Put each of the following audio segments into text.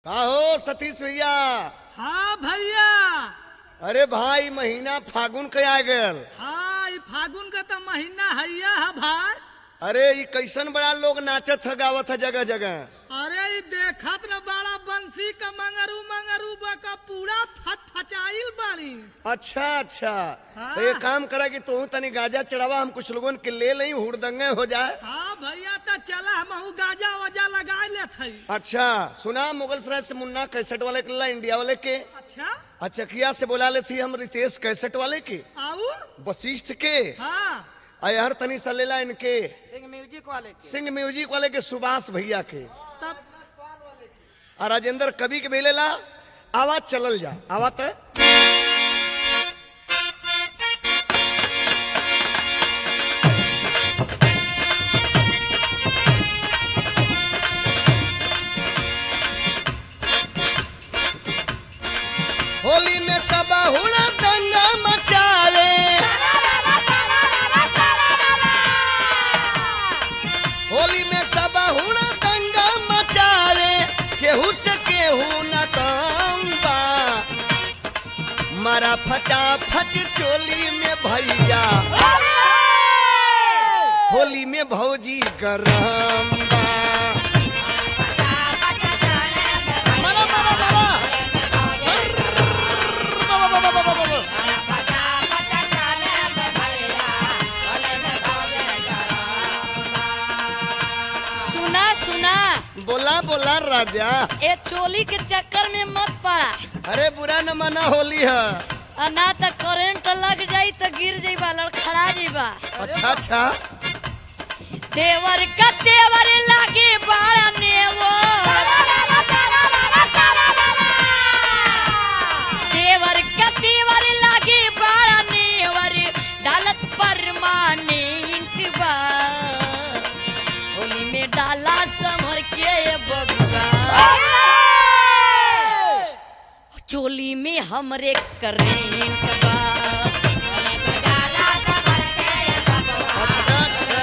का हो सतीश भैया हाँ भैया अरे भाई महीना फागुन के आ गल हाँ ई फागुन का तो महीना हैया है भाई अरे ये कैसन बड़ा लोग नाचत है गावत है जगह जगह अरे ई देखत न बड़ा बंसी का मंगरू मंगरू बका पूरा फट फचाइल बाड़ी अच्छा अच्छा हाँ। तो ये काम करा कि तू तनी गाजा चढ़ावा हम कुछ लोगन के ले लई हुड़दंगे हो जाए हाँ भैया तो चला हम गाजा वजा लगा लेत हई अच्छा सुना मुगल सराय से मुन्ना कैसेट वाले के ला इंडिया वाले के अच्छा अचकिया से बोला ले थी हम रितेश कैसेट वाले के और वशिष्ठ के हाँ अयहर तनी सा लेला इनके सिंह म्यूजिक वाले के सिंह म्यूजिक वाले के सुभाष भैया के तब और राजेंद्र कवि के बेलेला आवाज चलल जा आवाज है होली में सब हुड़ा दंगा मचावे होली में सब हुड़ा दंगा मचावे केहू से केहू न कम बा मारा फटा फच चोली में भैया होली में भौजी गरम बा मारा, मारा, मारा। बा, बा, बा, बा, बा, बा, बा। सुना सुना बोला बोला राजा ए चोली के चक्कर में मत पड़ा अरे बुरा न मना होली है आ ना तो करंट लग जाई तो गिर जाइबा लड़खड़ा जाइबा अच्छा अच्छा देवर का देवर लागे बाड़ा नेवो देवर का देवर लागे बाड़ा नेवर डालत परमानेंट बा होली में डाला समर के बबुआ चोली में हमरे करेंट बा अच्छा अच्छा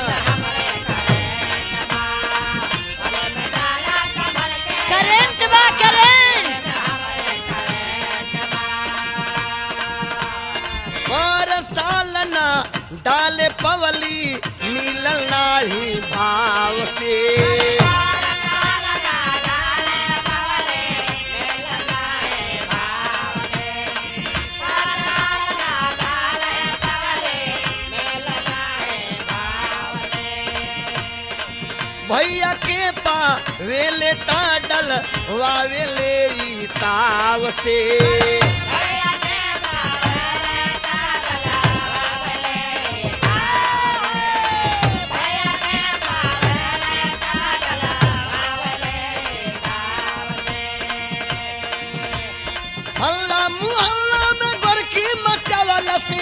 करेंट बा करेंट पर साल ना डाले पवली मिलल नाही भाव से भैया के पा वेले टाडल वावेले ई ताव से हल्ला मुहल्ला में गोरखी मचावल से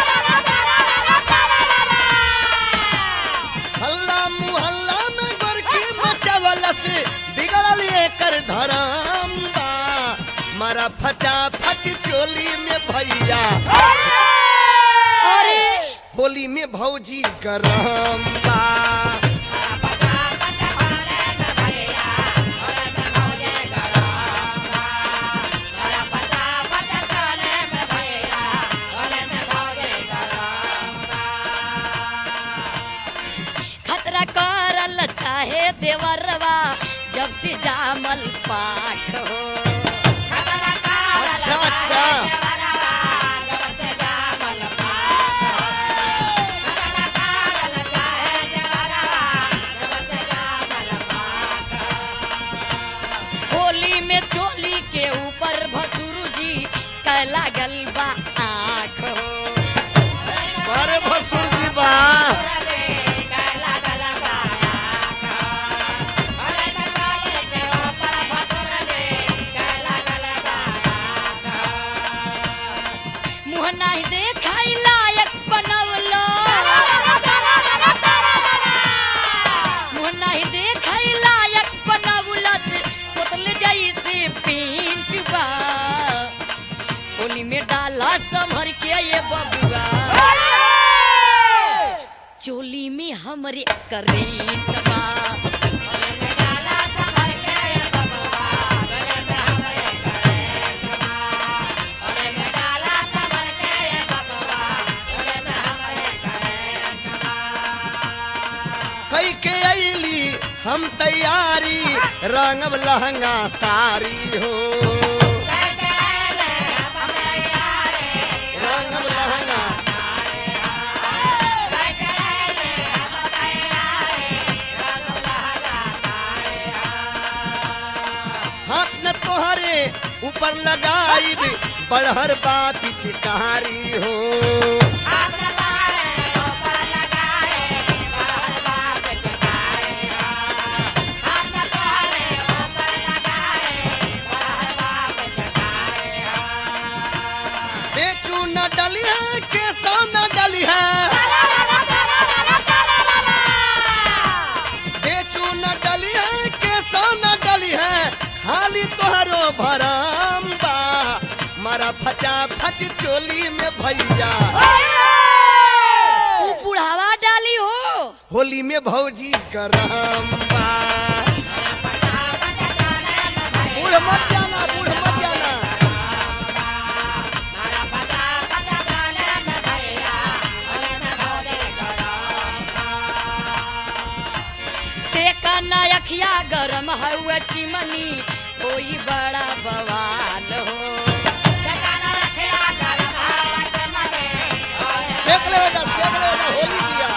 हल्ला मुहल्ला में गोरखी मचावल से बिगड़ल एकर धरम बा मारा फटा फच चोली में भैया अरे होली में भौजी गरम बा खतरा करल चाहे देवरवा जब से जामल पाक हो अच्छा अच्छा होली में चोली के ऊपर भसुरु जी कैला गलबा आँख हो अरे भसुर जी बा मुँह नहीं देखाई लायक बनवलो मुँह नहीं देखाई लायक बनवलस पुतल जैसे पेंट बा होली में डाला संभर के ये बबुआ चोली में हमरे करेंट बा रंगब लहंगा सारी हो रंगब लहंगा हाथ न तोहरे ऊपर लगाई बड़हर बा पिचकारी हो बेचू न डली है केसो न डली है बेचू न डली है केसो न डली है खाली तोहरो भरम बा मारा फचा फच चोली में भैया ऊ बुढ़ावा डाली हो होली में भौजी करम बा बूढ़ मत जाना बूढ़ मत जाना से कना अखिया गरम हुआ चिमनी कोई बड़ा बवाल हो सेक ले बेटा सेक ले बेटा होली दिया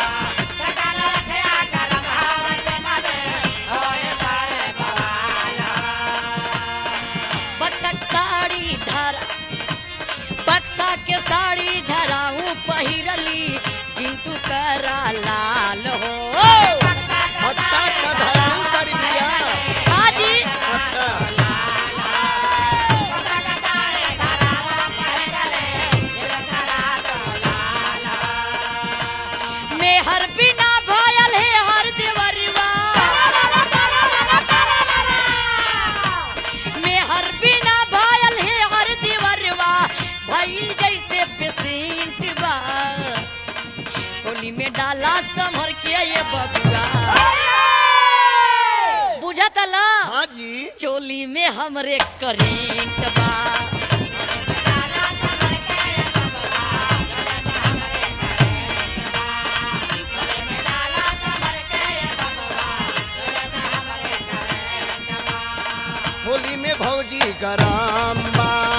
बक्सक साड़ी धर बक्सा के साड़ी धराऊ पहिरली जिंतु करा लाल हो अच्छा अच्छा धराऊ साड़ी दिया हाजी अच्छा मेहर बिना भयल है हर देवरवा मेहर बिना भयल है हर देवरवा भइल जैसे पेशेंट बा होली में डाला संभर के ये बबुआ बुझतला हाँ जी चोली में हमरे करेंट बा होली में भौजी गरम बा